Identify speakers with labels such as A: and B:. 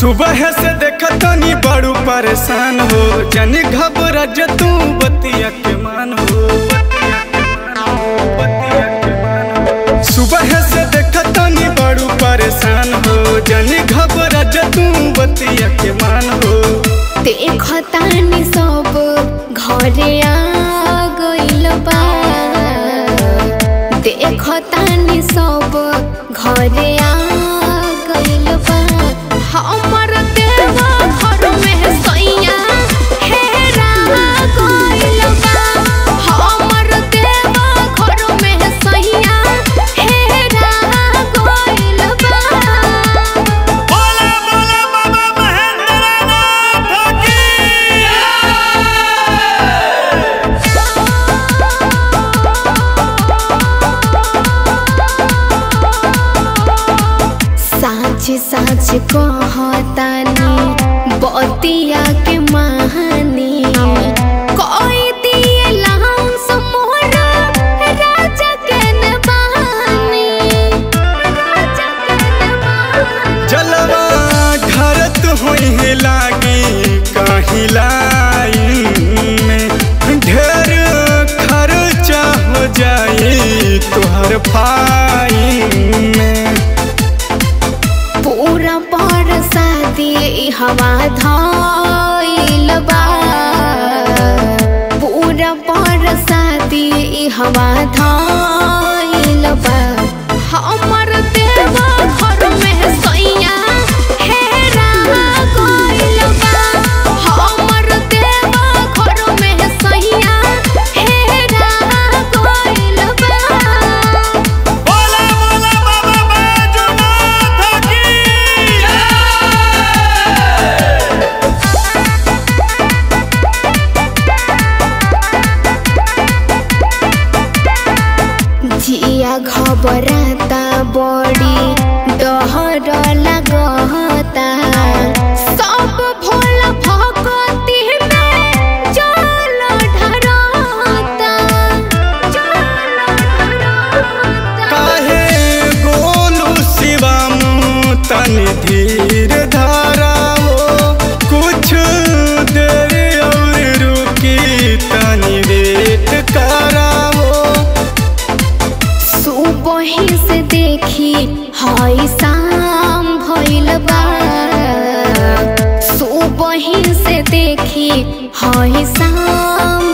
A: सुबह से देखतनी बड़ू परेशान हो जनी घबरा जे तू बतिया के मान हो सुबह से देखतनी बड़ू परेशान हो जनी घबरा जे तू बतिया के मान हो
B: देखतानी सब घरे आ गइल बा देखतानी सब घरे आ गइल बा हमर देवा घर में सैया हेरा गइल बा हमर देवा घर में सैया हेरा गइल बा
C: बोला बोला बाबा महेंद्रनाथ की
B: साँच साँच कहतानी बतिया के महानी कोई दिए लाउंस मोरा राजा के नबानी राजा के नबानी
A: जलवा घरत होई लागी कहीं लाइन में ढेर खर्चा हो जाई तोहर फाइन में
B: पूरा पर शादी हवा धइल बा पूरा पर शादी हवा धइल बा हमर देवा घर में सैया हेरा गइल बा हमर देवा घर में सैया हेरा गइल बा
C: बोला बोला बाबा बैजनाथ की
B: जिया घबराता बड़ी डहर लगता सब भोला भगती में जल ढरता जल ढरता
A: काहे गोलू शिवम तनि धीर धाराओ कुछ देर और रुकी तनि वेट कराओ
B: सुबही से देखी हई शाम भइल बा सुबही से देखी हई शाम